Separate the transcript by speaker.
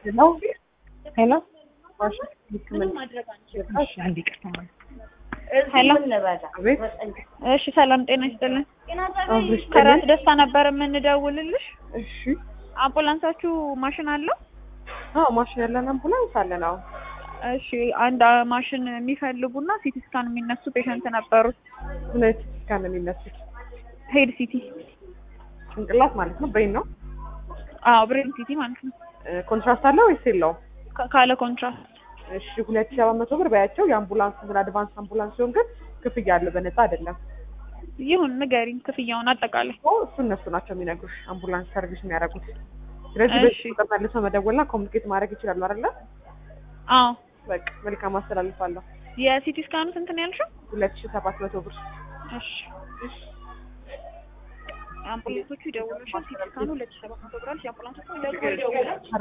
Speaker 1: ሄሎ ሄሎ
Speaker 2: ሄሎ
Speaker 1: አቤት
Speaker 2: እሺ፣ ሰላም ጤና ይስጥልን።
Speaker 1: አብሽ
Speaker 2: ከራስ ደስታ ነበር የምንደውልልሽ።
Speaker 1: እሺ
Speaker 2: አምቡላንሳችሁ ማሽን አለው?
Speaker 1: አዎ ማሽን ያለን አምቡላንስ አለን አዎ
Speaker 2: እሺ፣ አንድ ማሽን የሚፈልጉና ሲቲ ስካን የሚነሱ ፔሸንት ነበሩ።
Speaker 1: ምን አይነት ስካን ነው የሚነሱት
Speaker 2: ሄድ ሲቲ፣
Speaker 1: ጭንቅላት ማለት ነው ብሬን ነው
Speaker 2: አዎ ብሬን ሲቲ ማለት ነው።
Speaker 1: ኮንትራስት አለው ወይስ የለውም
Speaker 2: ካ- ካለ ኮንትራስት
Speaker 1: እሺ ሁለት ሺህ ሰባት መቶ ብር በያቸው የአምቡላንስ ምን አድቫንስ አምቡላንስ ሲሆን ግን ክፍያ አለው በነፃ አይደለም
Speaker 2: ይሁን ንገሪኝ፣ ክፍያውን አጠቃላይ።
Speaker 1: ኦ እሱ እነሱ ናቸው የሚነግሩሽ አምቡላንስ ሰርቪስ የሚያደርጉት ስለዚህ
Speaker 2: እሺ።
Speaker 1: በዚህ ቁጥር መልሰው መደወልና ኮሚኒኬት ማድረግ ይችላሉ አይደለ
Speaker 2: አዎ
Speaker 1: በቃ መልካም አስተላልፋለሁ
Speaker 2: የሲቲ ስካኑ ስንት ነው ያልሽው?
Speaker 1: ሁለት ሺህ ሰባት መቶ ብር
Speaker 2: እሺ አምቡላንሶቹ ይደውሉልሻል። ሲቲ ስካኑ ሁለት ሺህ ሰባት መቶ ብር አልሽ። የአምቡላንሶቹ ይደውሉልሻል።